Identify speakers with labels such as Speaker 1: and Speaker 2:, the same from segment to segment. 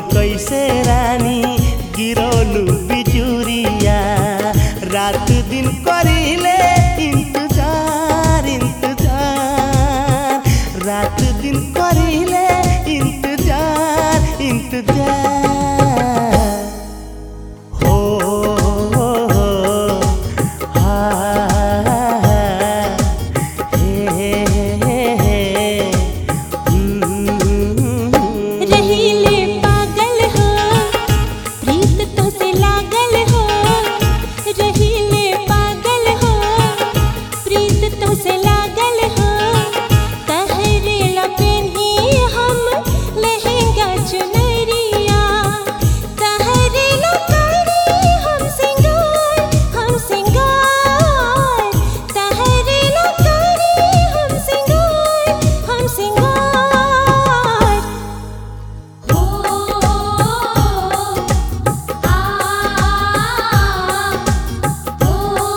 Speaker 1: कैसे रानी गिरौलू बिजुरिया रात दिन करिले इंतजार इंतजार रात दिन करिले इंतजार इंतजार हो हो हो हा हे हे हे हम्म
Speaker 2: रहीले पागल हो प्रीत तो से लागल हो रहीले पागल हो प्रीत तो से लागल हो तहरे लपेनी हम लहंगा चुनरिया तहरे लपेनी हम सिंगार हम सिंगार तहरे लपेनी हम सिंगार हम सिंगार ओ आ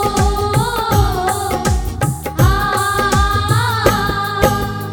Speaker 2: ओ आ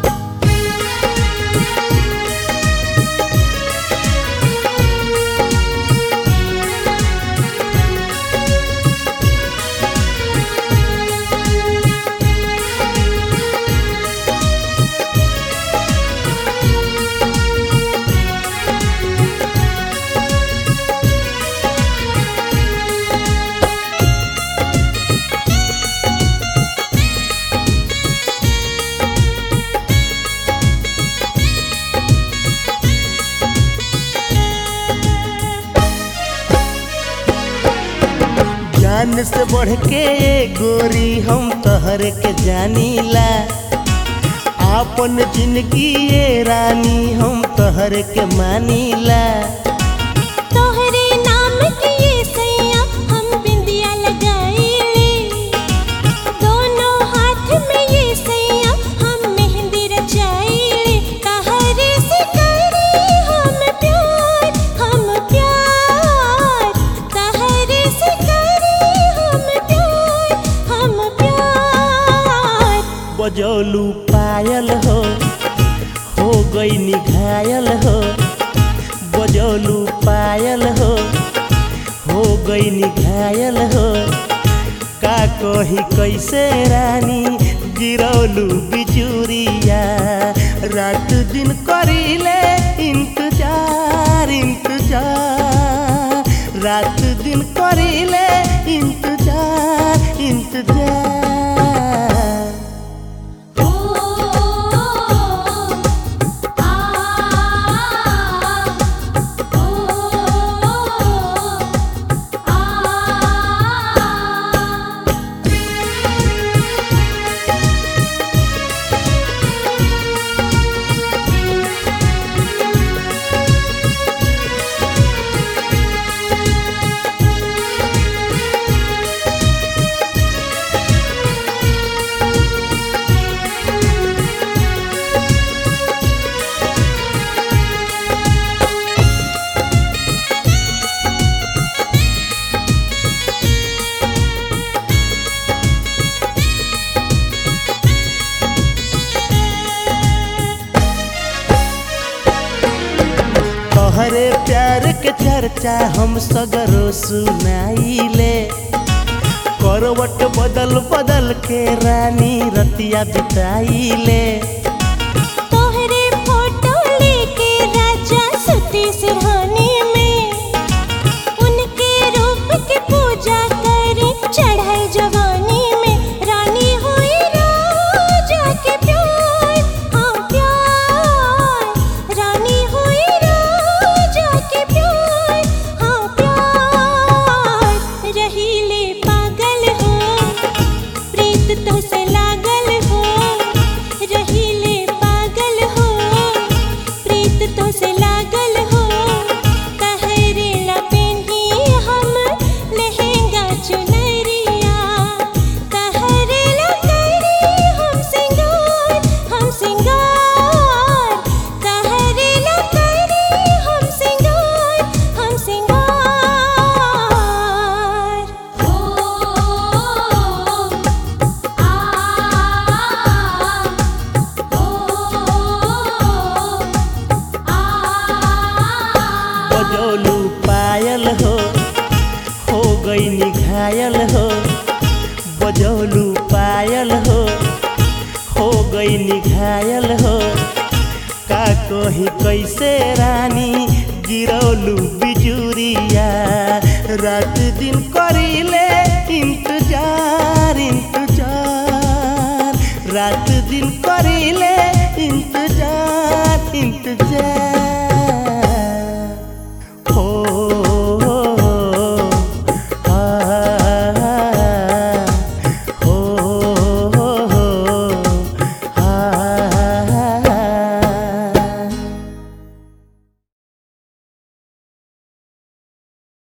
Speaker 1: जान से बढ़ के गोरी हम तहर के जानीला आपन जिंदगी ये रानी हम तहर के मानीला
Speaker 2: तोहरे नाम के ये सैया हम बिंदिया लगाईले दोनों हाथ में ये सैया हम मेहंदी रचाईले तहरे से करे हम प्यार हम प्यार तहरे से करे हम प्यार हम प्यार
Speaker 1: बजौलू पायल हो हो गई निघायल हो बजौलू पायल हो हो गई निघायल हो का कही कैसे रानी गिरौलू बिजुरिया रात दिन करिले इंतजार इंतजार रात दिन करिले इंतजार इंतजार
Speaker 2: ओ आ ओ आ
Speaker 1: तोहरे प्यार के चर्चा हम सगरो सुनाइले करवट बदल बदल के रानी रतिया बिताइले
Speaker 2: तोहरे फोटो लेके राजा सुती सिरहाने में उनके रूप की पूजा करी चढ़ाई जवानी में रानी हुई राजा के प्यार हाँ प्यार रानी हुई राजा के प्यार हाँ प्यार रहीले पागल हो प्रीत तो से लागल हो रहीले पागल हो प्रीत तो से लागल हो कहरे लपेनी हम लहंगा चुनरिया कहरे लकड़ी हम सिंगार हम सिंगार कहरे लकड़ी हम सिंगार हम सिंगार ओ आ ओ आ
Speaker 1: घायल हो बजौलू पायल हो हो गई घायल हो का कही कैसे रानी